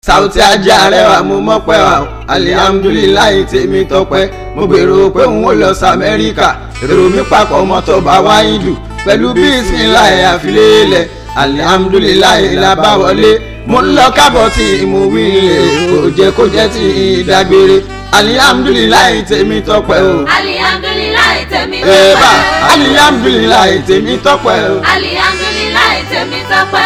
Saoty ajá rẹwà mo mọ́pẹ́ wà alihamudulilayi tèmi tọpẹ́ mo gbèrò pé n ó lọ sí amẹ́ríkà èrò mi papọ̀ mọ́tò bá wáyé dù pẹ̀lú bísíláì àfilélẹ̀ alihamudulilayi làbáwọlé mo ń lọ kábọ̀ tí mo wí lè kò jẹ́ kó jẹ́ tí ìdágbére alihamudulilayi tèmi tọpẹ́ o. alihamdulilayi tèmi ẹ̀ẹ́bà tọpẹ́. alihamudulilayi tèmi tọpẹ́ o. alihamdulilayi tèmi tọpẹ́.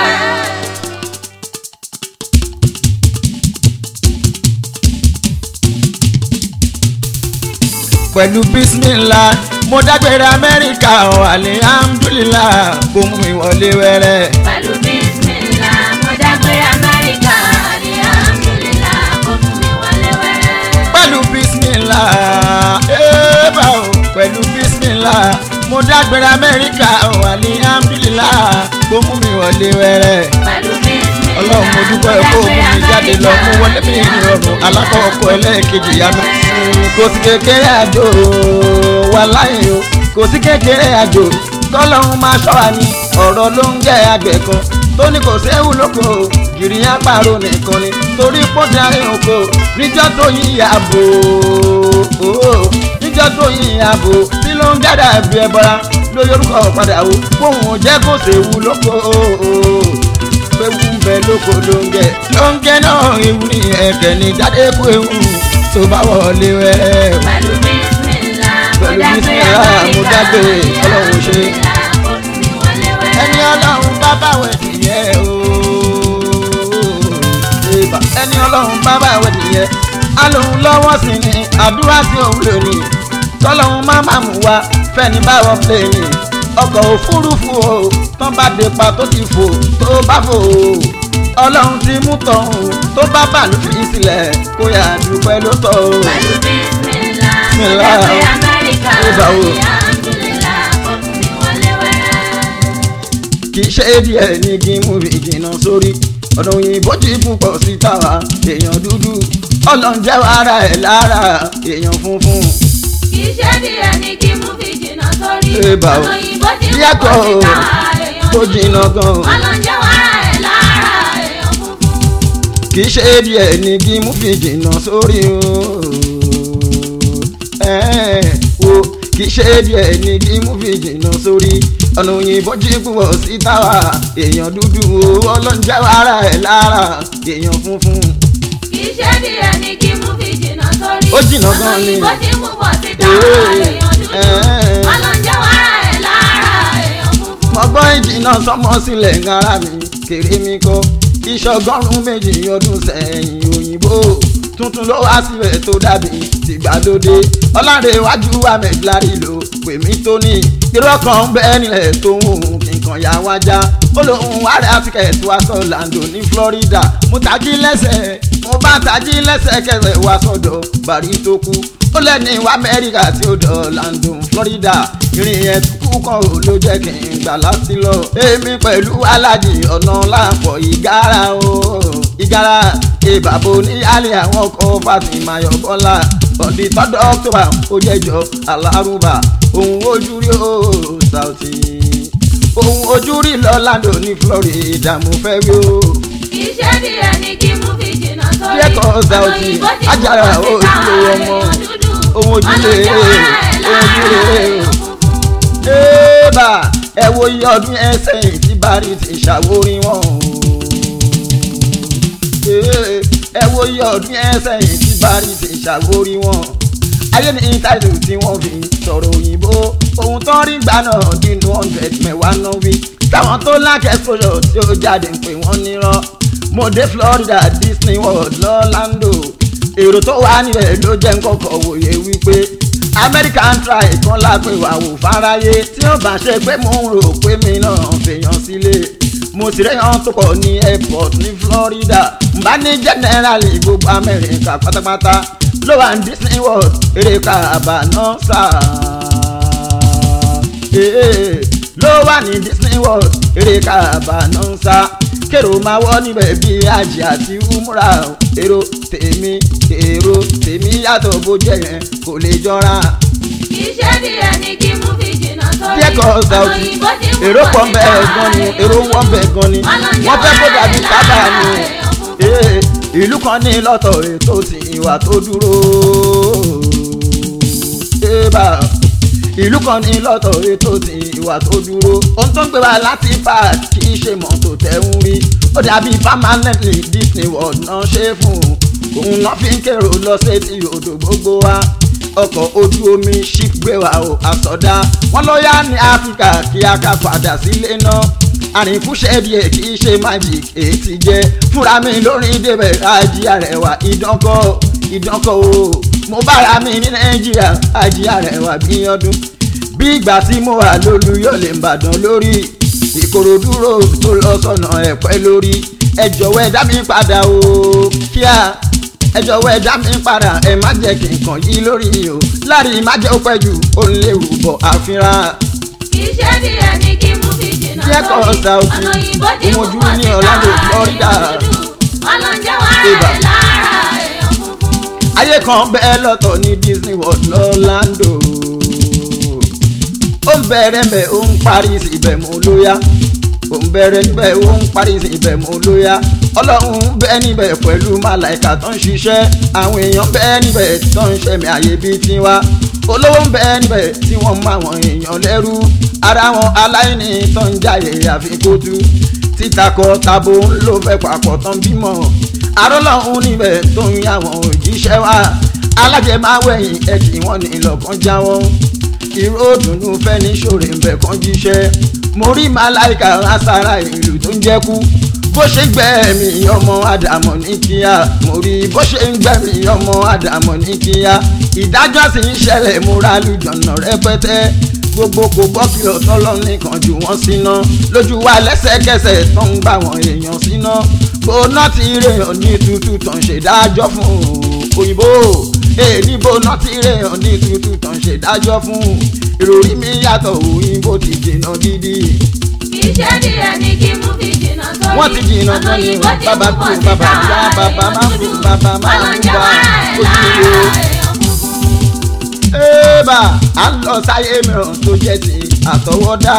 pẹ̀lú bísímìlá mo dágbére amẹ́ríkà ọ̀ alihamudulilá kó mú mi wọlé wẹ́rẹ́. pẹ̀lú bísímìlá mo dágbére amẹ́ríkà alihamdulilá kò mú mi wọlé wẹ́rẹ́. pẹ̀lú bísímìlá ẹ̀ẹ́bà o pẹ̀lú bísímìlá mo dágbére amẹ́ríkà ọ̀ alihamudulilá kó mú mi wọlé wẹ́rẹ́. pẹ̀lú bísímìlá ọlọ́run mo dúpẹ́ kó mú mi jáde lọ mú wọlé mi ìrọ̀rùn alákọ̀ọ́kọ́ ẹlẹ́ẹ̀kejì yá mi. kò sí kékeré àjò wà láyé o kò sí kékeré àjò kọ́lọ́run máa ṣọ́ wa ní ọ̀rọ̀ ló ń jẹ́ àgbẹ̀ kan tó ní kò séwu lóko gìrì àparò nìkan ni torí pọ́ńtì àárín oko níjọ́ tó yí ààbò níjọ́ tó yí ààbò tí ló ń gádà bí ẹbọra lórí orúkọ padà o kóhun jẹ́ kó séwu lóko ewu ń bẹ lóko lóńgẹ lóńgẹ náà ewu ní ẹkẹ ní jáde kú ewu tó bá wọlé wẹ́rẹ́. pẹ̀lú bísímìlá mo Pẹ̀lú dágbére bísímìlá, mo amẹ́ríkà dágbére, Ọlọ́run ṣe. alihamdulilá kò mú mi wọlé wẹ́rẹ́. ẹni ọlọ́run bá báwẹ̀ nìyẹn o. Ìbà. ẹni ọlọ́run bá báwẹ̀ nìyẹn á lóun lọ́wọ́ sí ni àdúrà tí òun lò ní tọ́lọ́run má má mú wa fẹ́ni báwọ̀ pléènì ọkọ̀ òfurufú o tán bá dé pa tó ti fò tó bá fò o ọlọ́run ti mú tọ̀hún tó bá bàlú fi sílẹ̀ kó yà dúpẹ́ ló tọ̀ o. pẹ̀lú bísímìlá mo Bísímìlá, dágbére amẹ́ríkà Ìbà o. alihamdulilá kò mú mi wọlé wẹ́rẹ́. kì í ṣe díẹ̀ ní kí n mú ìjìnà sórí ọ̀nà òyìnbó ti púpọ̀ sí tàwa èèyàn dúdú ọlọ́run jẹ́ ara ẹ̀ lára èèyàn funfun kì í ṣe díẹ̀ ní kí mú fi jìnnà sórí. Ìbà o. ọ̀nà òyìnbó ti Díẹ̀ púpọ̀ kọ́ o, síta èèyàn tó dúdú. jìnnà gan-an. ọlọ́njẹ́ wàrà ẹ̀ lára èèyàn funfun. kì í ṣe díẹ̀ ní kí n mú ìjìnà sórí o Ẹ́ẹ̀, o kì í ṣe díẹ̀ ní kí n mú ìjìnà sórí ọ̀nà òyìnbó ti púpọ̀ sí tàwa èèyàn dúdú ọlọ́run jẹ́ ara ẹ̀ lára èèyàn funfun. kì í ṣe díẹ̀ ní kí mú fi jìnnà sórí. Ó jìnnà ọ̀nà gan-an ni. òyìnbó ti púpọ̀ síta Ee, èèyàn dúdú. ẹ́ẹ̀. ọlọ́njẹ́ wàrà ẹ̀ lára èèyàn funfun. ọgbọ́n ìjìnà sọmọ sílẹ̀ ń ara mi kéré mi kọ́ ìṣọgọ́rùn-ún méjì ọdún sẹ́yìn òyìnbó tuntun ló wá síbẹ̀ tó dàbí tìgbàlódé ọlárẹ̀wájú amẹ́gblárí ló pè mí tó ní irọ́ kan ń bẹ́ẹ̀ nílẹ̀ tó ń hùn nǹkan yà wájà ó lóun wàrà tíkẹ́ẹ̀tì wá sọ Orlando ní Florida mo tají lẹ́sẹ̀ mo bá tají lẹ́sẹ̀ kẹsẹ̀ wá sọ́dọ̀ bàrí tó kú ó lẹ́ni wá Amẹ́ríkà tí ó dọ̀ Orlando Florida ìrìn yẹn kú kan ò ló jẹ́ kí n gbà láti lọ èmi pẹ̀lú alájì ọ̀nà láàpọ̀ ìgárá o ìgárá ìbàbò ní alẹ́ àwọn ọkọ̀ Fatima Ayọ̀bọ́lá ọ̀dì tọ́dọ̀ October ó jẹ́jọ́ alárùbá òun ojú rí o Saoty òun ojú rí lọ́làdò ní Florida mo fẹ́ rí o kì í ṣe díẹ̀ ní kí mú fi jìnnà sórí. Díẹ̀ kọ́ Saoty, ọ̀nà òyìnbó ti Ajára púpọ̀ síta ojúlé ọmọ. èèyàn dúdú. Ohun ojúlé, ọlọ́njẹ́ wàrà ẹ̀ lára ojúlé. èèyàn funfun. Ébà ẹ wo iye ọdún ẹ sẹ́yìn tí Bari ti ṣàwórí wọn o. Ee, ẹ wo iye ọdún ẹ sẹ́yìn tí Bari ti ṣàwórí wọn. Ayé ní táìlù tí wọ́n fi sọ̀rọ̀ òyìnbó. Ohun tó ń rí gbà náà nínú hundred mẹ́wàá náà wí. Táwọn tó lákẹ́ sọ̀rọ̀ tí ó jáde ń pè wọ́n nírọ́. Mo dé Florida Disney World lọ́lándò. Èrò tó wà nílẹ̀ ló jẹ́ ń kọ́kọ́ wòye wípé American try kan lápè wà wò fáráyé tí ó bá ṣe pé mò ń rò pé mi náà fèèyàn sílé mo ti rẹ́yàn tó pọ̀ ní airport ní Florida n bá ní generally gbogbo America pátápátá ló wà ní Disney World eré kàbànà sáà ee ló wà ní Disney World eré kàbànà sáà kèrò máa wọ́ níbẹ̀ bí àjì àti umra èrò tèmi èrò tèmi yàtọ̀ bó jẹ́ yẹn kò lè jọra kì í ṣe díẹ̀ ní kí mú fi jìnnà sórí. díẹ̀ kan Saoty òyìnbó ti púpọ̀ èrò pọ̀ ń bẹ síta gan ni èèyàn èrò dúdú. wọ́n bẹ gan ni ọlọ́njẹ́ wọ́n fẹ́ kó wàrà dàbí ẹ̀ sábà lára ni èèyàn funfun. ee ìlú kan ní lọ́tọ̀ ètò tí ìwà tó dúró ébà ìlú kan ní lọ́tọ̀ ètò tí ìwà tó dúró ohun tó ń gbé wa láti park kì í ṣe mọ́tò tẹ̀ ń rí ó dàbí permanently Disney World náà ṣe fún un òun náà fi ń kérò lọ sétí odò gbogbo wa ọkọ̀ ojú omi ship gbé wa o àsọdá wọn ló yá ní áfíríkà kí a ká padà sílé náà àrìnkúṣẹ́ díẹ̀ kì í ṣe magic èyí ti jẹ́ fúnra mi lórí débẹ̀ ajì àrẹwà ìdánkọ́ ìdánkọ́ o mo bára mi ní nàìjíríà ajì àrẹwà bí ọdún bí ìgbà tí mo wà lólu yóò lè bàdàn lórí ìkòròdú road tó lọ sọ́nà ẹ̀pẹ́ lórí ẹ jọ̀wọ́ ẹ dá mi padà o kíá ẹ jọ̀wọ́ ẹ dá mi padà ẹ má jẹ́ kí n kàn yí lórí o láàrin má jẹ́ ó pẹ́ jù ó ń léwu bọ̀ àfihàn kì í ṣe díẹ̀ ní kí mú fi jìnnà Díẹ̀ kọ́ sórí. South. ọ̀nà òyìnbó ti mú Ìmọ̀jú pọ̀ ní sí Orlando, káà Florida. èèyàn dúdú. ọlọ́njẹ́ wà Ibà. rẹ̀ lára èèyàn funfun. ayé kan bẹ́ẹ̀ lọ́tọ̀ ní Disney World lọ́láńdò ó ń bẹ̀rẹ̀ mbẹ̀ ó ń parí síbẹ̀ mú lóyá ó ń bẹ̀rẹ̀ níbẹ̀ ó ń parí síbẹ̀ mú lóyá ọlọ́run ń bẹ níbẹ̀ pẹ̀lú màláìka tó ń ṣiṣẹ́ àwọn èèyàn bẹ níbẹ̀ tó ń ṣẹ̀mí àyè bíi tiwa olówó ń bẹ níbẹ̀ tí wọ́n mú àwọn èèyàn lẹ́rú ara wọn aláìní tó ń jáyè àfikótú títakọ tabo ló fẹ́ papọ̀ tán bímọ arọ́lọ́hún níbẹ̀ tó ń yá àwọn òjíṣẹ́ wa alájẹmáwẹ̀yìn ẹ̀kí wọn ní lọ́kàn já wọn ìró òdùnnú fẹ́ ní ṣòro ń bẹ̀ kán jíṣẹ́ mo rí màláìka asára ìlú tó ń jẹ́kú bó ṣe ń gbẹ̀mí ọmọ àdàmọ̀ ní kíá mo rí bó ṣe ń gbẹ̀mí ọmọ àdàmọ̀ ní kíá ìdájọ́ sì ń ṣẹlẹ̀ múra lùjọ̀nà rẹpẹtẹ gbogbo kò gbọ́ kí ọ̀tọ́lọ́ nìkan jù wọ́n síná lójú wa lẹ́sẹ̀kẹsẹ̀ tó ń gbà wọ́n èèyàn síná gbóná ti rèèyàn ní tútù tán ṣèdájọ́ fún òyìnbó èè níbo náà ti rèèyàn ní tútù tán ṣèdájọ́ fún ìròrí mi yàtọ̀ òyìnbó ti jìnnà gidi kì í ṣe díẹ̀ ní kí mú fi jìnnà sórí. wọ́n ti jìnnà ọ̀nà tán ni òyìnbó ti bàbá mú kú pọ̀ sí bàbá káà yá bàbá èèyàn má kú dúdú. bàbá má kú ọlọ́njẹ́ bá wà rẹ̀ lára ojúlé èèyàn funfun. ébà à ń lọ sáyé mìíràn tó jẹ́ ti àtọwọ́dá.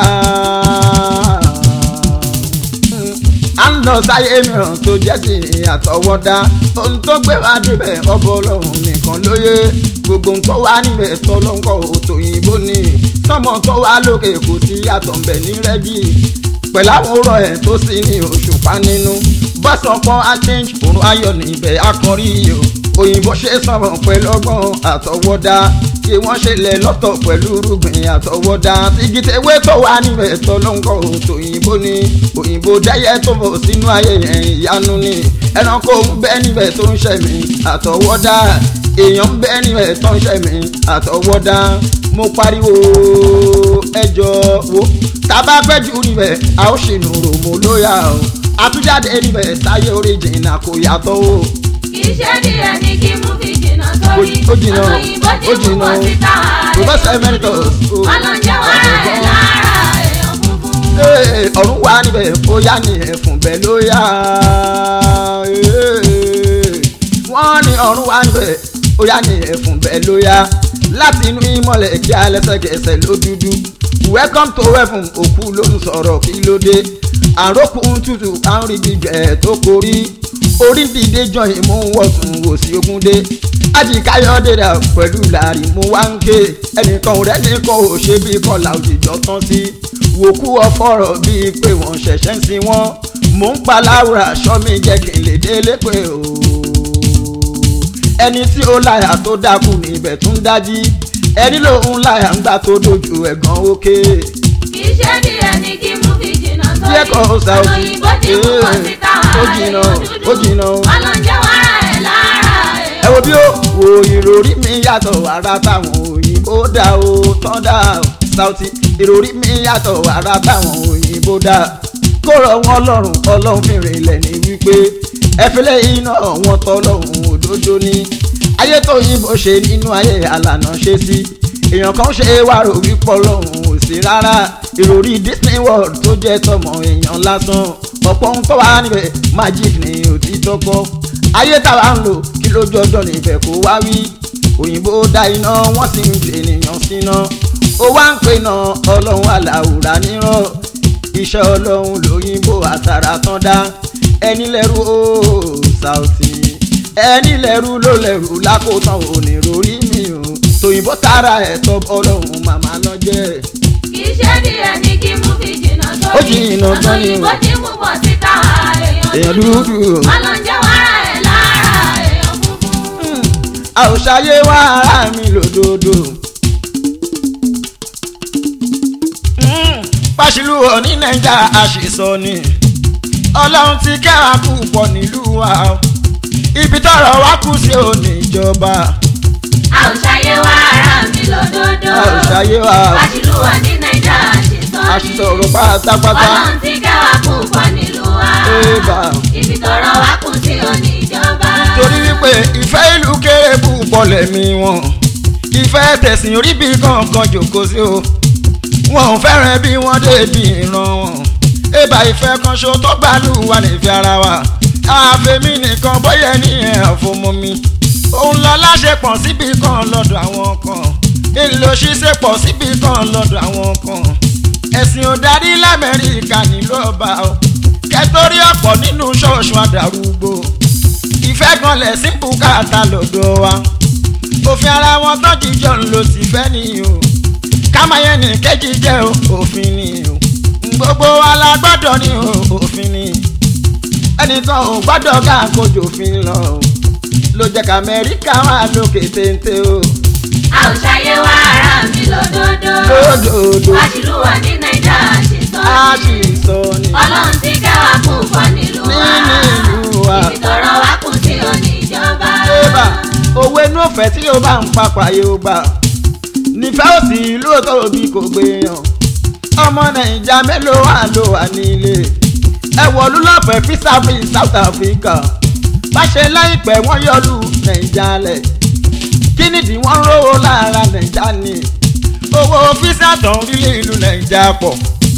à ń lọ sáyé mìíràn tó jẹ́ ti àtọwọ́dá. ohun tó gbé wá débẹ̀ ọbọ̀ ọlọ́run nìkan lóye. gbogbo nǹkan tó wá níbẹ̀ tọ́lọ́ńkọ́ òtòyìnbó ni. sọ́mọ tó wá lókè kò sí yàtọ̀ ń bẹ̀ ní rẹ́gì pẹ̀lú àwòrán ẹ̀ tó sì ní òṣùpá nínú bọ́sọ̀pọ̀ achange òrùn ayọ̀ níbẹ̀ akọrí o òyìnbó ṣe sọ̀rọ̀ pẹ̀lú ọgbọ́n àtọwọ́dá kí wọ́n ṣe lẹ̀ lọ́tọ̀ pẹ̀lú rúgbìn àtọwọ́dá tìgìtẹ̀wé tó wà níbẹ̀ tó ló ń kọ́ òtòyìnbó ni òyìnbó dẹ́yẹ tó bọ̀ sínú ayé yẹn ìyanu ni ẹranko ń bẹ níbẹ̀ tó ń ṣẹ̀mí àtọwọ́dá èèyàn ń bẹ níbẹ̀ tó ń ṣẹ̀mí àtọwọ́dá mo pariwo ẹjọ́ wo tábà pẹ́jù níbẹ̀ a ó ṣìnú ròmò lóyà o àtújáde níbẹ̀ sáyé oríjìnà kò yàtọ̀ o. kì í ṣe díẹ̀ ní kí mú fi jìnnà sórí. Ó jìnnà, ọ̀nà òyìnbó ti ó mú jìnnà. pọ̀ sí káà Professor èèyàn Emeritus, dúdú. o. ọlọ́njẹ́ wà rẹ̀ lára èèyàn funfun. Ee, ọ̀run wà níbẹ̀ ó yá ní ẹ̀fùn bẹ́ẹ̀ ló yá. Ee, wọ́n ní ọ̀run wà níbẹ̀ ó yá ní ẹ̀fùn bẹ́ẹ̀ ló yá. láti inú ìmọ̀lẹ̀ kí a lẹ́sẹ̀kẹsẹ̀ ló dúdú. welcome to heaven òkú ló ń sọ̀rọ̀ kí ló dé. àròkù ń tutù à ń rí gbígbẹ́ tó korí. orí ń dìde jọyìn mú wọ̀tún wò sí ogun dé. ajíkáyọ̀dé rà pẹ̀lú làrí mú wá ń ké. ẹnìkan ò rẹ́nìkan ò ṣe bí kọlà òjìjọ́ tán sí wòkú ọfọ̀rọ̀ bíi pé wọ́n ṣẹ̀ṣẹ̀ ń sin wọ́n mò ń pa láwùrà aṣọ mi jẹ́ kí n lè délé pé o. ẹni tí ó láyà tó dákú níbẹ̀ tún dájí ẹni lòun láyà ń gbà tó dojú ẹ̀gàn òkè. kì í ṣe díẹ̀ ní kí mú fi jìnnà sórí. díẹ̀ kan ó sa ọ̀nà òkú òyìnbó ti mú pọ̀ sí káà ó jìnnà èèyàn dúdú. ó jìnnà o. ọlọ́njẹ́ wà rẹ̀ lára ẹ èèyàn wo bí ó wo ìròrí mi yàtọ̀ ara táwọn òyìnbó dá o tán dá o Saoty ìròrí mi yàtọ̀ ara táwọn òyìnbó dá kó rọ wọn lọ́rùn ọlọ́run fìrìn ilẹ̀ ní wípé ẹfẹlẹ́ iná wọn tọ́lọ́run òdodo ní ayé tó yìnbó ṣe nínú ayé àlànà ṣe sí èèyàn kan ṣe wá rò wípọ̀ lọ́run ò sí rárá ìròrí Disney World tó jẹ́ tọmọ èèyàn lásán ọ̀pọ̀ ohun tó wà níbẹ̀ magic ni òtítọ́ kọ́ ayé táwa ń lò kí lójú ọjọ́ níbẹ̀ kó wá wí òyìnbó dá iná wọ́n sì ń gbé ènìyàn síná ó wá ń pè náà ọlọ́run aláwùrà níràn iṣẹ́ ọlọ́run lóyìnbó àtàrà tán dá ẹni lẹ́rú ó Saoty. ẹni lẹ́rú ló lẹ́rú lákòótán òní rórí mi o tòyìnbó tara ẹ̀ tọ́ ọlọ́run màmá lọ jẹ́ kì í ṣe díẹ̀ ní kí mú fi jìnnà tó Ó jìnnà ọ̀nà gan ni o. òyìnbó tí mú bọ̀ síta èèyàn èèyàn dúdú o. wọn lọ ń jẹ́ wàrà ẹ̀ lára èèyàn funfun. a ò ṣayé wá ara mi lòdòdó. pàṣílù òní nàìjà àṣìṣọ ni ọlọ́run ti kẹ́ra púpọ̀ nílùú wa o. ibi tọ́rọ̀ wá kù sí òní ìjọba a ò ṣayé wá ara mi lódodo. a ò ṣayé wá Fáṣílù wà ní Nàìjà àṣìṣọ́ ni. àṣìṣọ ọ̀rọ̀ pátápátá Ọlọ́run ti kẹwàá púpọ̀ nílùú wa. Ébà. Ibi tọrọ wá kù sí òní ìjọba. torí wípé ìfẹ́ ìlú kéré púpọ̀ lẹ́mí wọn ìfẹ́ tẹ̀sìn orí bí kankan jòkó sí o wọn ò fẹ́ràn bí wọ́n débi ìran wọn ébà ìfẹ́ kan ṣo tó gbàlù wà nífẹ̀ẹ́ ara wa àfẹ́mí nìkan bóyá ní ẹ̀ fọmọ mi òun lọ láṣepọ̀ síbi kan lọ́dọ̀ àwọn kan èlò ṣíṣe pọ̀ síbi kan lọ́dọ̀ àwọn kan ẹ̀sìn ò darí lamẹ́ríkà nílò ọba o kẹtórí ọ̀pọ̀ nínú ṣọ́ọ̀ṣù àdàrúgbò ìfẹ́ kan lẹ̀ sí bùkátà lọ́dọ̀ wa òfin ara wọn tó jíjọ ń lo sì fẹ́ ni o kámáyé ní kejì jẹ́ o òfin ni o gbogbo wa la gbọ́dọ̀ ní o òfin ni ẹnìkan ò gbọ́dọ̀ ká kojú òfin lọ o ló jẹ́ ká amẹ́ríkà wà lókè téńté o A ò ṣayé wá ara mi lódodo. lódòdó Fáṣílù wà ní Nàìjà àṣìṣọ́ a ni. sì sọ ni Ọlọ́run ti kẹwàá púpọ̀ nílùú wa. nínú ìlú wa. Ibi tọrọ wá kù sí òní ìjọba. Ébà owó inú ọ̀fẹ́ tí ó bá ń papà yóò gbà. Nífẹ̀ẹ́ òsì lóòótọ́ òbí kò gbé yàn. Ọmọ Nàìjà mélòó wà ló wà nílé. Ẹ wọ̀lú lọ́fẹ̀ẹ́ fisa fi South Africa. Báṣe láìpẹ́ wọ́n yọlú Nàìjà lẹ̀. Kí nìdí wọ́n ń rówó lára Nàìjà ni? Owó fisa tán rílé ìlú Nàìjà pọ̀.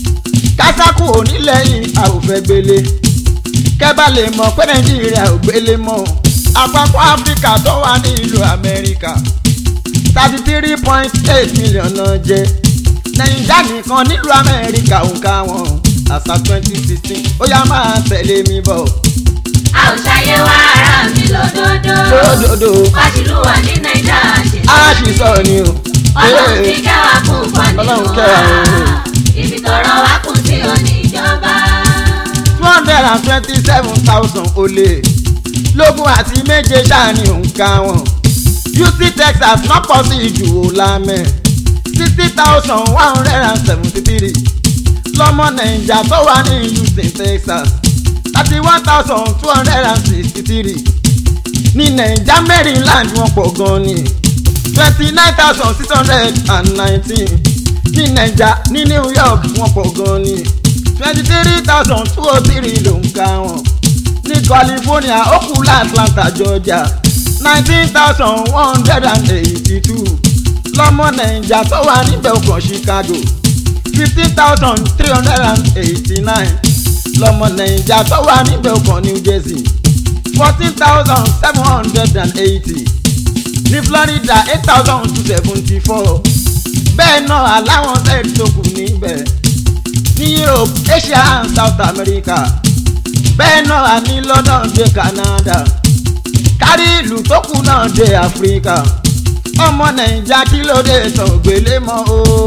Kásákù onílẹ̀yìn a ò fẹ́ gbélé kẹ́bà lè mọ̀ pé nàìjíríà ò gbélé mọ́ àpapọ̀ áfíríkà tó wà ní ìlú amẹ́ríkà thirty three point eight million náà jẹ́ nàìjíríà nìkan nílùú amẹ́ríkà ò ká wọn àṣà twenty sixteen ó yá máa tẹ̀lé mi bọ̀ A ò ṣayé wá ara mi lódodo. lódodo Fáṣílù wà ní Nàìjà àṣìṣọ́ á ni. sì sọ ni o. Ọlọ́run ti kẹwàá púpọ̀ Ọlọ́run nílùú kẹwàá o. wa. Ibi tọrọ wá kù sí òní ìjọba. two hundred and twenty seven thousand ó lé lógún àti méje ṣáàní òǹkà wọn UC Texas náà pọ̀ sí ìjù olamẹ́ sixty thousand one hundred and seventy three lọ́mọ nàìjà tó wà ní Houston Texas thirty one thousand two hundred and sixty three ní nàìjà Maryland wọ́n pọ̀ gan ni twenty nine thousand six hundred and nineteen ní nàìjà ní New York wọ́n pọ̀ gan ni twenty three thousand two oh three ló ń ka wọn ní California ó kù l'Atlanta Georgia nineteen thousand one hundred and eighty two lọ́mọ nàìjà tó wà níbẹ̀ ọkàn Chicago fifteen thousand three hundred and eighty nine lọ́mọ nàìjà tó wà níbẹ̀ ọkàn New Jersey fourteen thousand seven hundred and eighty ní Florida eight thousand two seventy four bẹ́ẹ̀ náà aláwọn sẹ́ẹ̀dì tó kù níbẹ̀ ní Europe Asia and South America bẹ́ẹ̀ náà ní London dé Canada kárí ìlú tó kù náà dé Africa ọmọ Nàìjà kí ló dé tán gbélé mọ́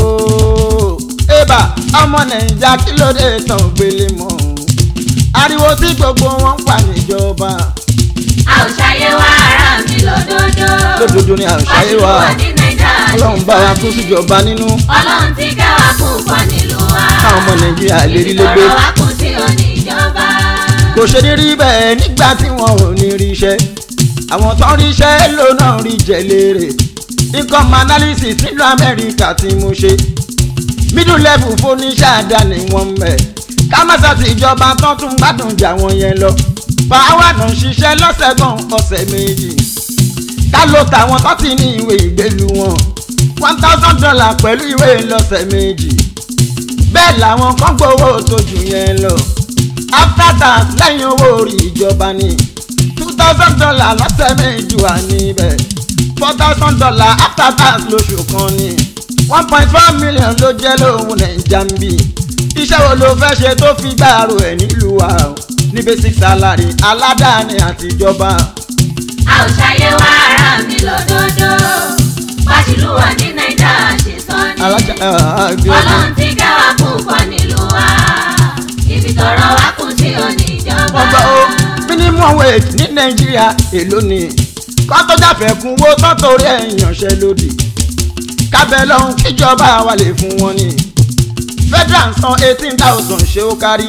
ooo ébà ọmọ Nàìjà kí ló dé tán gbélé mọ́ o ariwo tí gbogbo wọn ń pa níjọba A ò ṣayé wá ara mi lódodo. lójoojúmọ́ ni àṣàyè wa Fáṣílù wà ní Nàìjà Ọlọ́run bá wa àṣìṣọ́ kún ni. síjọba nínú Ọlọ́run ti kẹwàá púpọ̀ nílùú wa. káwọn ọmọ Nàìjíríà lè rí lé gbé. Ibi tọrọ wá kù sí òní ìjọba. kò ṣe ní rí bẹ́ẹ̀ nígbà tí wọn ò ní rí iṣẹ́ àwọn tó ń rí iṣẹ́ ló náà rí jẹ léèrè income analysis nílùú Amẹ́ríkà tí mo ṣe middle level fóníṣẹ́ àdáni wọn mẹ́ kámásá ti ìjọba tán tún gbádùn jà wọn yẹn lọ fàáwà náà ń ṣiṣẹ́ lọ́sẹ̀ kan ọ̀sẹ̀ méjì ká ló tàwọn tó ti ní ìwé ìgbélu wọn one thousand dollar pẹ̀lú ìwé lọ́sẹ̀ méjì bẹ́ẹ̀ làwọn kan gbowó tó jù yẹn lọ after tax lẹ́yìn owó orí ìjọba ní two thousand dollar lọ́sẹ̀ méjì wà níbẹ̀ four thousand dollar after tax lóṣù kan ní one point four million ló jẹ́ lóhun nàìjà ń bì iṣẹ́ wo ló fẹ́ ṣe tó fi gbàrú ẹ̀ nílùú wa o ní basic salary aládàáni àtijọba A ò ṣayé wá ara mi lódodo pàṣílù wà ní nàìjà ṣe sọ ni alájà àbí ọdún. ọlọ́run ti kẹwàá púpọ̀ nílùú wa ibi tọrọ wá kù sí òní ìjọba. wọ́n gbọ́ ó minimum wage ní nàìjíríà èló ni kọ́tọ́ jáfẹ́ kún owó tán torí ẹ̀yàn ṣe lòdì kábẹ́ lọ́hún kíjọba wa lè fún wọn ni federal san eighteen thousand ṣé ó kárí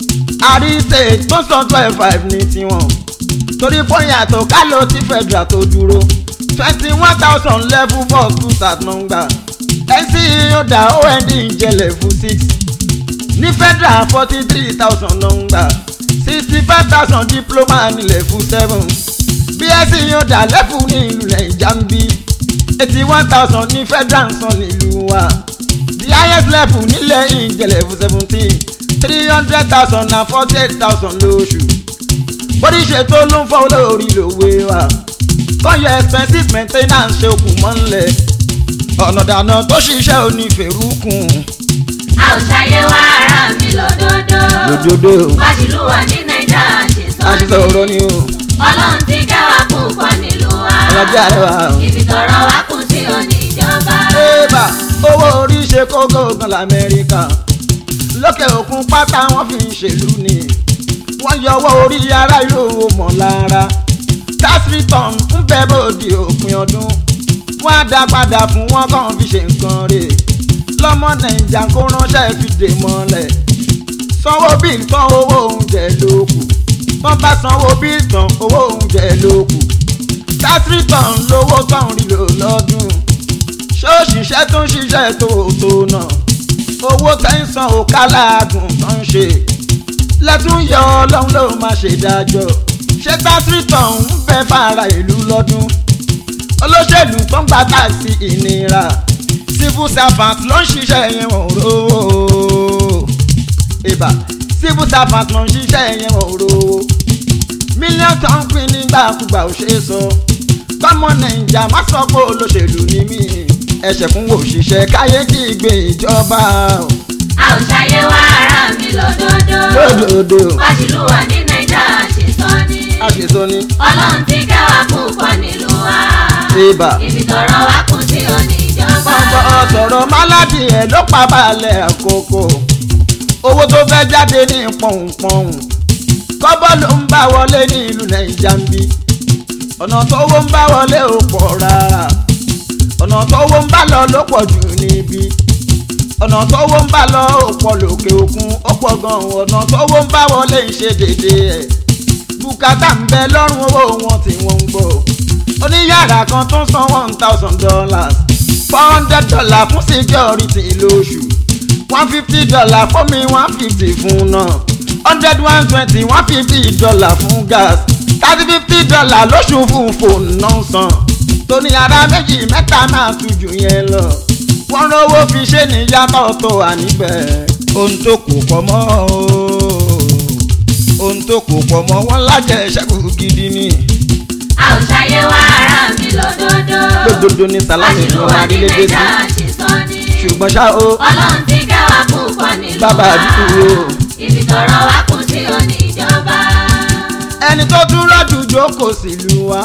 àríṣe tó san twelve five ní tiwọn torí pọ́yìn àtọ̀ ká ló ti federal tó dúró twenty one thousand level four two start number nc yóò dá ond jẹ level six ní federal forty three thousand number sixty five thousand diploma ní level seven bsc yóò dá level ní ìlú nàìjà ń bí eighty one thousand ní federal san nílùú wa the highest level nílẹ̀ ìjẹ́ level seventeen three hundred thousand na forty eight thousand lóṣù bórí ṣètò ló ń fọ́ lórí lòwe wa kọ́yọ expenses maintenance ṣe okùn mọ́lẹ̀ ọ̀nà dànù tó ṣiṣẹ́ onífẹ̀rúkùn a ò ṣayé wá ara mi lódodo lójoojó pàṣílù wà ní nàìjà ṣe sọ àṣìṣe ni ọ̀rọ̀ ni o ọlọ́run ti kẹwàá púpọ̀ nílùú wa ọlọ́jà rẹ̀ wà o. ibi tọrọ wá kù sí òní ìjọba. Ébà owó orí ṣe kókó gan lamẹ́ríkà lókè òkun pátá wọ́n fi ń ṣèlú ni wọ́n yọ owó orí ará ìlú owó mọ̀ lára tax return ń bẹ bòdì òpin ọdún wọ́n á dá padà fún wọn kàn fi ṣe nǹkan rè lọ́mọ nàìjà kó ránṣẹ́ fi dè mọ́lẹ̀ sanwó bíi tán owó oúnjẹ ló kù wọ́n bá sanwó bíi tán owó oúnjẹ ló kù tax return lówó tán rí lò lọ́dún ṣóòṣìṣẹ́ tó ń ṣiṣẹ́ tó tó náà owó tẹ́sán ò kálágùn tó ń ṣe lẹ́tún yọ ọlọ́run ló máa ṣe dájọ́ ṣé tásírìtàn ń bẹ fara ìlú lọ́dún olóṣèlú tó ń gba táàsì ìnira civil servant ló ń ṣiṣẹ́ yẹn wọ́n rówó ìbà civil servant ló ń ṣiṣẹ́ yẹn wọ́n rówó mílíọ̀nù tó ń pín nígbàkúgbà ò ṣeé sọ tọmọ nàìjà má sọ pé olóṣèlú ni mí ẹsẹ̀ fún òṣìṣẹ́ káyé kí gbé ìjọba o. a ò ṣayé wá ara mi lódodo lódòdó pàṣílù wà ní nàìjà ṣe sọ ni àṣìṣọ ni ọlọ́run ti kẹwàá púpọ̀ nílùú wa ibà. ibi tọrọ wá kù sí òní ìjọba. ọ̀pọ̀ sọ̀rọ̀ máládì ẹ̀ ló pa balẹ̀ àkókò owó tó fẹ́ jáde ní pọ̀npọ̀n kọ́bọ̀ ló ń bá wọlé ní ìlú nàìjà ń bí ọ̀nà tówó ń bá wọlé ò pọ̀ rárá ọ̀nà tówó ń bá lọ ló pọ̀ jù níbí ọ̀nà tówó ń bá lọ ò pọ̀ lókè òkun ó pọ̀ gan-an ọ̀nà tówó ń bá wọlé ń ṣe déédéé ẹ̀ bùkátà ń bẹ lọ́rùn owó wọn tí wọ́n ń gbọ́ oníyàrá kan tó ń san one thousand dollars four hundred dollars fún security lóṣù one fifty dollars fún mi one fifty fún náà hundred one twenty one fifty dollars fún gas thirty fifty dollars lóṣù fún fóònù náà san tóní ara méjì mẹ́ta máa tún jù yẹn lọ wọ́n rówó fi ṣe níyàtọ̀ tó wà níbẹ̀ ohun tó kù pọ̀ mọ́ o ohun tó kù pọ̀ mọ́ wọn lájẹ̀ ṣẹ́kù gidi ni a ò ṣayé wá ara mi lódodo lódodo ní sàlámì pàṣílù ló wà wà ní nílé dé sí nàìjà ṣe sọ ni ṣùgbọ́n ṣá o ọlọ́run ti kẹwàá púpọ̀ nílùú Bàbá wa àdúgbò o. ibi tọrọ wá kù sí òní ìjọba. ẹni tó tún rọ́jú jókòó sílùú wa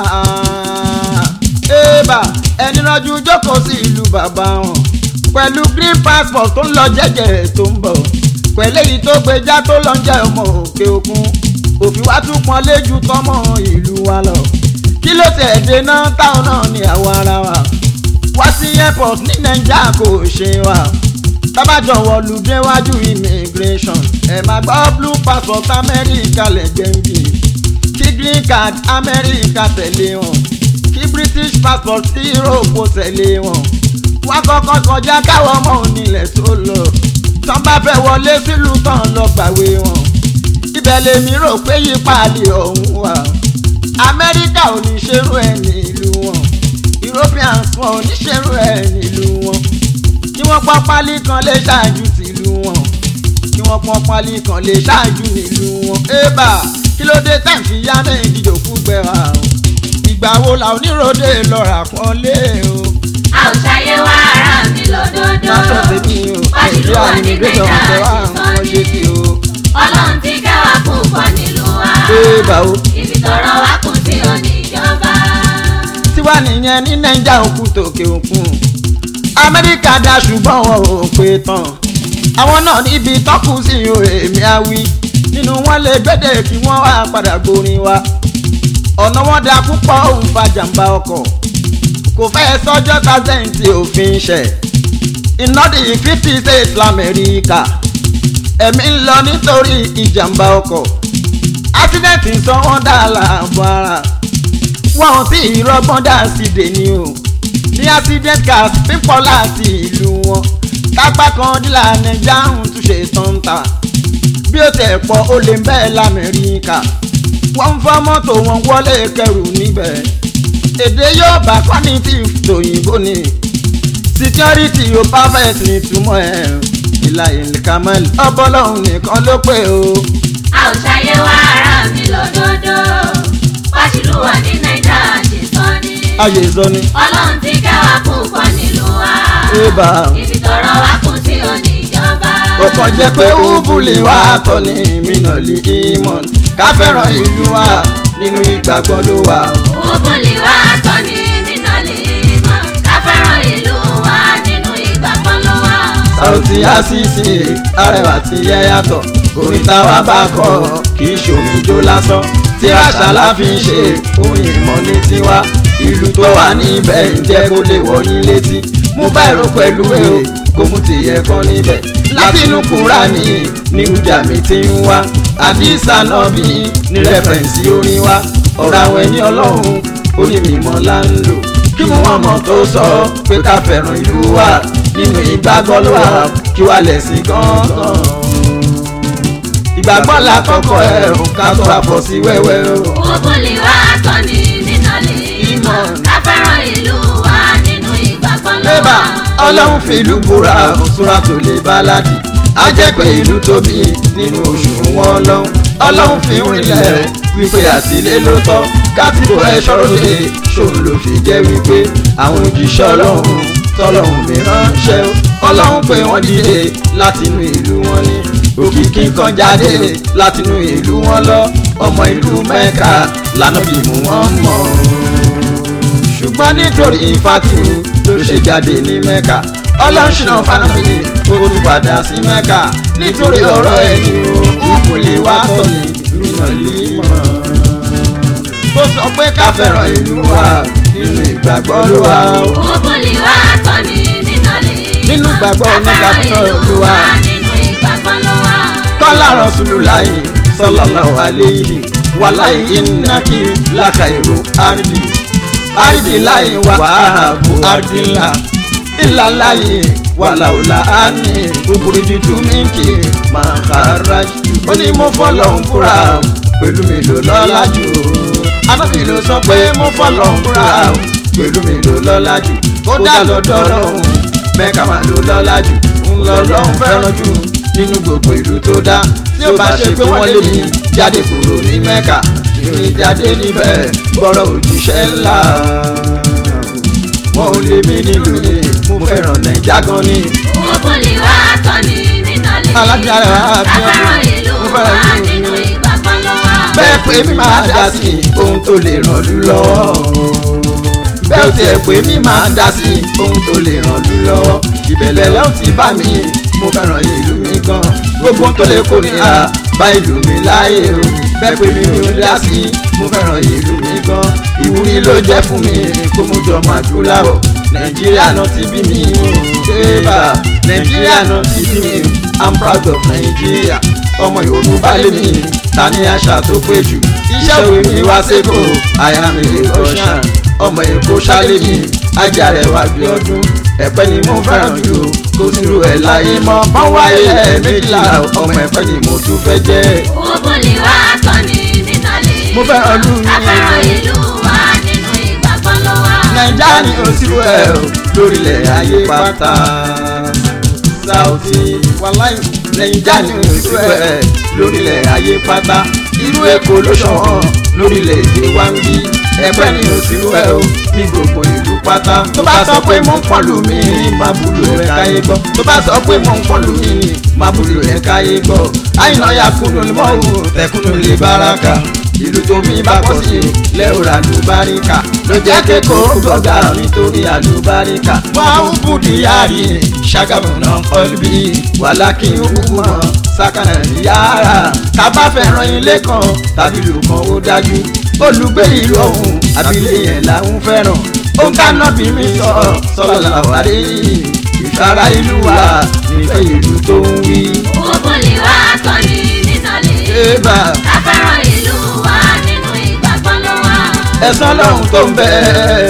ébà ẹni rọ́jú jókòó sí ìlú bàbá wọn pẹ̀lú green passport tó ń lọ jẹ́jẹ́ tó ń bọ̀ pẹ̀lú èyí tó gbéjà tó lọ ń jẹ́ ọmọ òkè òkun òfin wa tún pọn léjú tọmọ ìlú wa lọ kí ló tẹ̀ dé náà táwọn náà ní àwọn ara wa wá sí airport ní nàìjíríà kò ṣe wa tábàjọ wọlú déwájú immigration ẹ máa gbọ́ blue passport amẹ́ríkà lẹ́jẹ̀ ń bì kí green card amẹ́ríkà tẹ̀lé wọn kí british passport europe tẹ̀lé wọn wọ́n kọ́kọ́ kọjá káwọn ọmọ onílẹ̀ tó lọ tán bá fẹ́ wọlé sílùú tán lọ gbàwé wọn ibẹ̀ lèmi rò pé yípaàlì ọ̀hún wà amẹ́ríkà ò ní ṣerú ẹ̀ nílùú wọn europeans wọn ò ní ṣerú ẹ̀ nílùú wọn kí wọ́n pọ́n pálí kan lè ṣáájú tìlú wọn kí wọ́n pọ́n pálí kan lè ṣáájú nílùú wọn. ébà kí ló dé tẹ̀ ń fi yá méjì jòkú gbẹ̀rà o ìgbà wo la oníròde lọ́ra kan lé o. a ò ṣayé wá ara mi lódodo látọ̀ tèmi o pàṣílù nàìjíríà wà ní ní ìgbésẹ̀ wọn tẹ wá nàìjà àwọn ṣe sí o. ọlọ́run ti kẹwàá púpọ̀ nílùú wa ébà o ibi tọrọ wá kù sí òní ìjọba. wà nìyẹn ní nàìjà òkú tòkè òkun amẹ́ríkà dá ṣùgbọ́n wọn ò pé tán àwọn náà níbi tọ́kù sí o èmi àwí nínú wọn lè gbẹ́dẹ̀ kí wọ́n wá padà gborin wa ọ̀nà wọn da púpọ̀ òun fa jàǹbá ọkọ̀ kò fẹ́ sọ́jọ́ tazẹ́ǹtì òfin ṣẹ̀ iná di fifty states lamẹ́ríkà ẹ̀mí ń lọ nítorí ìjàmbá ọkọ̀ ásídẹ̀ǹtì sọ wọ́n dá láàbọ̀ ara wọn ò tí ì rọgbọ́n dá sí dèní o ní accident cars pípọ̀ láti ìlú wọn kápá kan dílà nàìjà ń túnṣe tọ́ǹtà bí ó tẹ̀ pọ̀ ó lè bẹ́ẹ̀ lamẹ́ríkà wọ́n ń fọ́ mọ́tò wọn wọlé kẹrù níbẹ̀ èdè yóò bá cognitive tòyìnbó ni security yóò perfect ní túmọ̀ ẹ̀ ìlà ìlìkàmẹ́l ọbọ̀lọ́hún nìkan ló pé o. a ò ṣàyè wá ara mi lódodo wáṣílù wà ní nàìjà ṣe sọ ni ayé sọ ni ọlọ́run ti kẹwàá púpọ̀ nílùú wa ébà ibi tọrọ wá kún sí oníjọba. ó kàn jẹ́ pé ubuli wa tọ́ ní mínàlì imọ̀n ká fẹ́ràn ìlú wa nínú ìgbàgbọ́ ló wà. Òbúlì wa sọ ní nínà lè mọ̀ ká fẹ́ràn ìlú wa nínú ìgbàgbọ́ ló wà. Sauti Asisi arẹwà ti yẹ yàtọ̀ orin táwa bá kọ kì í ṣòwò ijó lásán tí àṣà la fi ń ṣe orin ìmọ̀ ní tiwa ìlú tó wà níbẹ̀ ń jẹ́ kó lè wọ̀nyí létí mo bá èrò pẹ̀lú èrò kó mú tìyẹ kan níbẹ̀ láti inú Kúránì ní ìjà mi ti ń wá àdìsá náà bí ní rẹ́fẹ̀nsì orin wa ọ̀rọ̀ àwọn ẹni ọlọ́run orí mímọ́ là ń lò kí mo wọ́n mọ̀ tó sọ pé ká fẹ́ràn ìlú wa nínú ìgbàgbọ́ ló wà kí wà lẹ̀sìn gángan. ìgbàgbọ́ la kọ́kọ́ ẹ̀ ò ká tó àpọ̀ sí wẹ́wẹ́ o. Òbúlì wa sọ ní nínà lè mọ̀ ká fẹ́ràn ìlú wa nínú ìgbàgbọ́ ló Bébà wà. ọlọ́run fi ìlú búra òṣùra tó lè báládì. Á jẹ́ pé ìlú tóbi nínú oṣù wọn lọ́hùn. Ọlọ́run fi ń rinlẹ̀ wípé àtìlé ló tọ́. Kátìkò ẹ̀ ṣọ́rọ̀ lè ṣòun ló fi jẹ́ wípé àwọn òjíṣẹ́ ọlọ́run tọ́lọ́run mi ránṣẹ́. Ọlọ́run pé wọ́n dìde látinú ìlú wọn ní. Òkìkí kan jáde látinú ìlú wọn lọ. Ọmọ ìlú Mẹ́ka lànà bí mú wọn mọ̀ ṣùgbọ́n nítorí fatihu ló ṣe jáde ní mẹ́ka ọlọ́ṣìnà fanabi ó tún padà sí mẹ́ka nítorí ọ̀rọ̀ ẹni o kò lè wá tọ̀ ní ìrìnà límọ̀. tó sọ pé ká fẹ́ràn ìlú wa nínú ìgbàgbọ́ ló wà ó. Òbúlì wa sọ ní nínà lè mọ̀ Nínú ìgbàgbọ́ ká fẹ́ràn onígbàgbọ́ ìlú ló wa wà. nínú ìgbàgbọ́ ló wà. kọ́lá Rasulullahi sallallahu alayhi wàláyé ìnákì lákàìrò àrídì àrídì láyé wà wàhábù àrídìlá ìlàláyé wàláwùlà àní òkúri dídú mínkì máa kàrájì ó ní mo fọlọ́ ń fúra pẹ̀lú mi ló lọ́lá jù anábì ló sọ pé mo fọlọ́ ń fúra pẹ̀lú mi ló lọ́lá jù ó dá lọ́dọ̀ ọlọ́run mẹ́ka máa ló lọ́lá jù ń lọ lọ́hùn fẹ́ràn jù nínú gbogbo ìlú tó dá tí ó bá ṣe pé wọ́n lé mi jáde kúrò ní mẹ́ka ìrìn jáde níbẹ̀ gbọ́rọ̀ òjíṣẹ́ ńlá wọn ò lè mí nílùú mi mo fẹ́ràn nàìjà gan ni. Òbúlì wa sọ ní nínà lè mọ̀ Alájà rẹ̀ wá ká bí ọdún. fẹ́ràn ìlú Mo wa fẹ́ràn ìlú nínú mi. ìgbàgbọ́ ló wà. bẹ́ẹ̀ pé mi máa dá sí ohun tó lè ràn lú lọ́wọ́. bẹ́ẹ̀ tiẹ̀ pé mi máa dá sí ohun tó lè ràn lú lọ́wọ́. ìbẹ̀lẹ̀ lẹ́hùn ti bá mi mo fẹ́ràn ìlú mi gan. gbogbo ohun tó lè kó ní à bá ìlú mi láàyè o. bẹ́ẹ̀ pé mi ò dá sí mo fẹ́ràn ìlú mi gan. ìwúrí ló jẹ́ fún mi kó mo jọ máa dúláwọ̀. nàìjíríà náà ti bí mi o. ṣébà nàìjíríà náà ti bí mi i'm proud of nàìjíríà ọmọ yorùbá lé mi ta ní àṣà tó pé jù iṣẹ́ òwe mi wá sẹ́kọ̀ àyàmì rọ́ṣàn ọmọ èkó ṣálẹ̀ mi ajá rẹ̀ wá gbé ọdún ẹ̀pẹ́ ni mo fẹ́ràn jù kó sírò ẹ̀ láyé mọ́ bọ́n wáyé ẹ̀ méjìlá ọmọ ẹ̀pẹ́ ni mo tún fẹ́ jẹ́. Òbúlì wa sọ ní nínà lè Mo fẹ́ràn ìlú mi. ká fẹ́ràn ìlú wa nínú ìgbàgbọ́ ló wà. nàìjà ni ó sírò ẹ̀ o lórílẹ̀ ayé pátá Saoty wàláì nàìjà ni ó sírò ẹ̀ lórílẹ̀ ayé pátá irú èkó ló ṣọ̀wọ́n lórílẹ̀ èdè wa ń bí ẹgbẹ́ ni ó sírò ẹ̀ o ní gbogbo ìlú pátá tó bá sọ pé mo ń pọ́n lù mí ní má búlò ẹ̀ káyé gbọ́ tó bá sọ pé mo ń pọ́n lù mí ní má búlò ẹ̀ káyé gbọ́ àyìnà ya kúnnù ní mọ́wù tẹkùnnù lè báraka ìlú tó mi bá pọ̀ sí lẹ́ọ̀rà ló bá rí kà ló jẹ́ kékeré gbọ́gà nítorí àlùbáríkà. wọ́n ń bùdí yáàrí ṣàgàmù náà kọ́lbí wàlákì ọmọ sàkànnà yàrá. tábà fẹ́ràn ilé kan tàbí ìlú kan ó dájú. olùgbé ìlú ọ̀hún àbílẹ̀ yẹn làwọn fẹ́ràn. ó ń dáná bí mi sọ sọ́lá wàrí ìfara ìlú wa nífẹ̀ẹ́ ìlú tó ń wí. Òbólì wa tọ́ ni nínàlẹ̀. Ébà Afẹ́ràn ìlú wa nínú ìgbàgbọ́ ló wà. ẹ̀sán lọ́hùn tó ń bẹ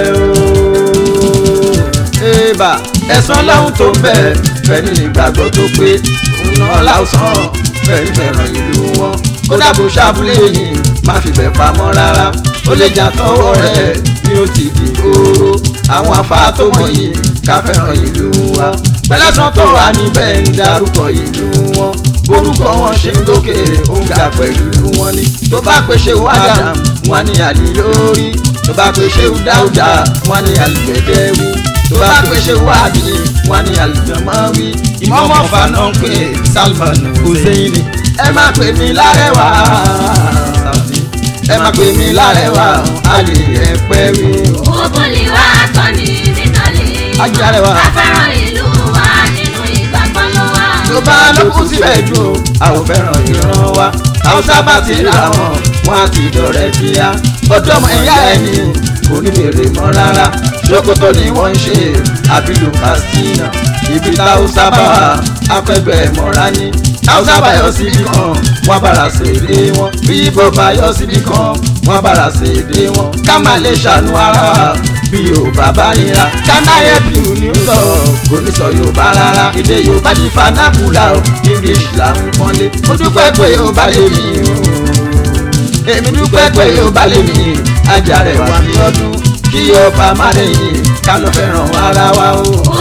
ooo. Ébà ẹ̀sán lọ́hùn tó ń bẹ fẹ́ni ìgbàgbọ́ tó pé òun náà láwùsàn fẹ́ni fẹ́ràn ìlú wọn. ó dàbò ṣàbúlé yìí má fi bẹ̀ pamọ́ rárá ó lè jà tọwọ́ rẹ̀ ní ó ti di oró. àwọn afá tó mọ̀ yìí ká fẹ́ràn ìlú wa. pẹ̀lẹ́sàn tó wà níbẹ̀ ń darúkọ ìlú wọn orúkọ wọn ṣe ń lókè òǹkà pẹ̀lú wọn ni tó bá pè ṣe wádà wọn ni àlè lórí tó bá pè ṣe dáúdà wọn ni àlùgbẹ̀dẹ̀ wí tó bá pè ṣe wádì wọn ni àlùjọmọ́ wí ìmọ̀mọ́ fana ń pè Salman Hussein ẹ má pè mí lárẹ̀wá Saoty ẹ má pè mí lárẹ̀wá àlè ẹ̀pẹ́ wí. Òbólì wa tọ́ ni nínàlẹ̀. Ajé arẹwà. Afẹ́ràn ìlú wa nínú ìgbàgbọ́ ló wà. tó bá lókun síbẹ̀ jù ó àwọn fẹ́ràn ìran wa haúsá bá ti ra wọn wọn á ti dọ̀rẹ́ kíá ọdún ọmọ ẹ̀yà ẹni kò ní bèrè mọ́ rárá ṣòkòtò ni wọ́n ń ṣe àbílù pàṣínà ibi táwùsá bá wà afẹ́fẹ́ mọ́ra ní haúsá bá yọ síbi kan wọ́n bára ṣèdè wọn bí ibo bá yọ síbi kan wọ́n bára ṣèdè wọn ká má lè ṣàánú ara wa bí yorùbá bá nira kánáyé piu ní sọ kò ní sọ yorùbá rárá èdè yorùbá ti fanakula o english là ń pọ́nlé mo dúpẹ́ pé yorùbá lè mí o èmi dúpẹ́ pé yorùbá lè mí ajá rẹ̀ wà ní ọdún kí yorùbá má lè yìn ká ló fẹ́ràn ara wa o.